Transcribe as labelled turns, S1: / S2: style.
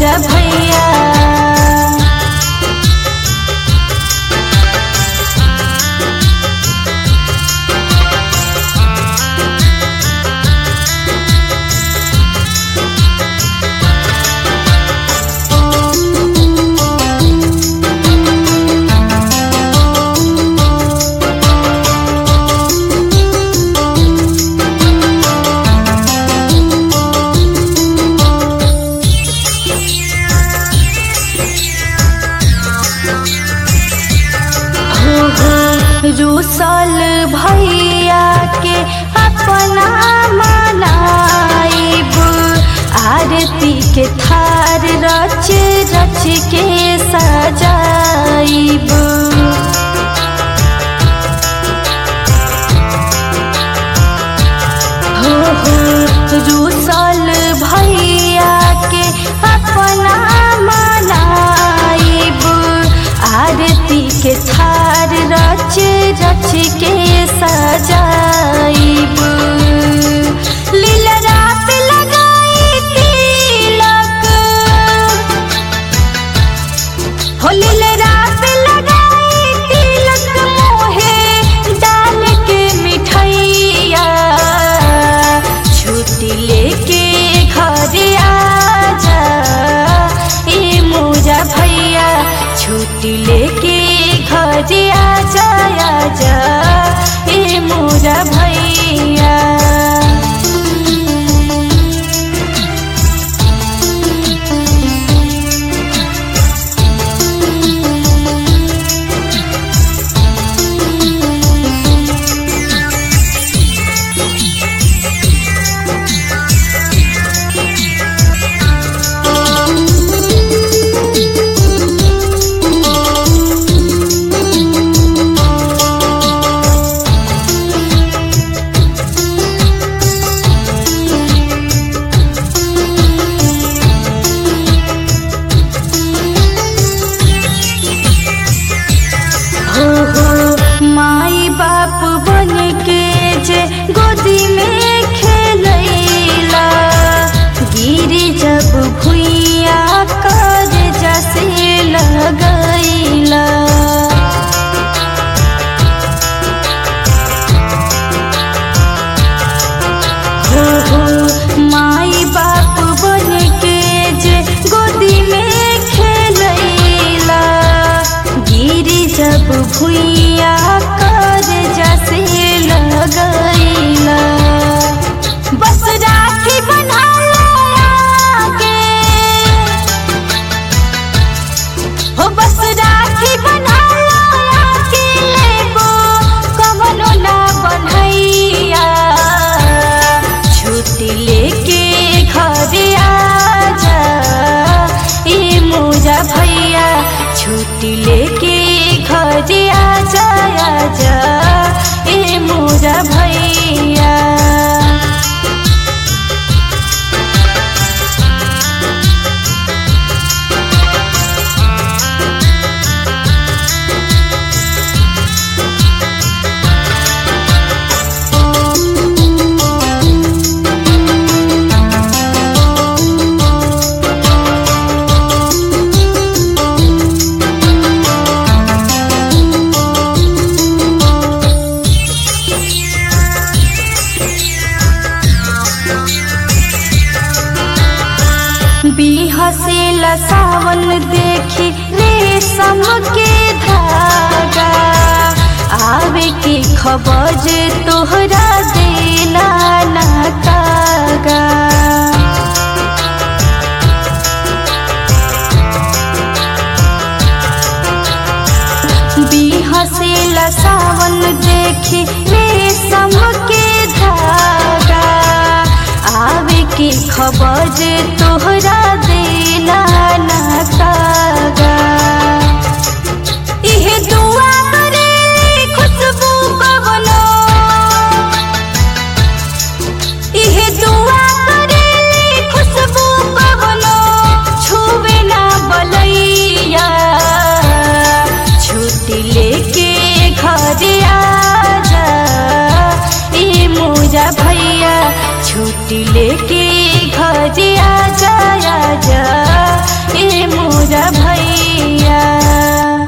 S1: मोरा भैया रूसल भैया के अपना मनाइब आरती के थार रच रच के सजाइब हो हो रूसल भैया के अपना मनाइब आरती के थार रच रच के सजाइब लीलरा पे लगाई तिलक हो लीलरा पे लगाई तिलक मोहे डाल के मिठैया छुट्टी लेके घर आजा ए मोरा भैया छुट्टी लेके घर आजा आजा ए मोरा भैया हो हो माई बाप बन के जे गोदी में खेलैला गिरी जब भुइया कर जसे लगैला हो हो माई बाप बन के जे गोदी में खेलैला गिरी जब भुइया कर जसे लगैला बस राखी बना के हो बस राखी बना के लेबो कवनो ना बनैया छुट्टी लेके घर आजा ए मोरा भैया छुट्टी लेके घर आजा आजा ए मोरा भैया बिहसेला सावन देखी रेशम के धागा आवे के खबर तोहरा देला ना कागा बिहसेला सावन देखी रेशम के धागा आवे के खबर तोहरा देला ना कागा इहे दुआ करे खुशबू कवनो इहे दुआ करे खुशबू कवनो छुवे ना बलैया छुट्टी लेके घर आजा ए मोरा भैया छुट्टी लेके घर आजा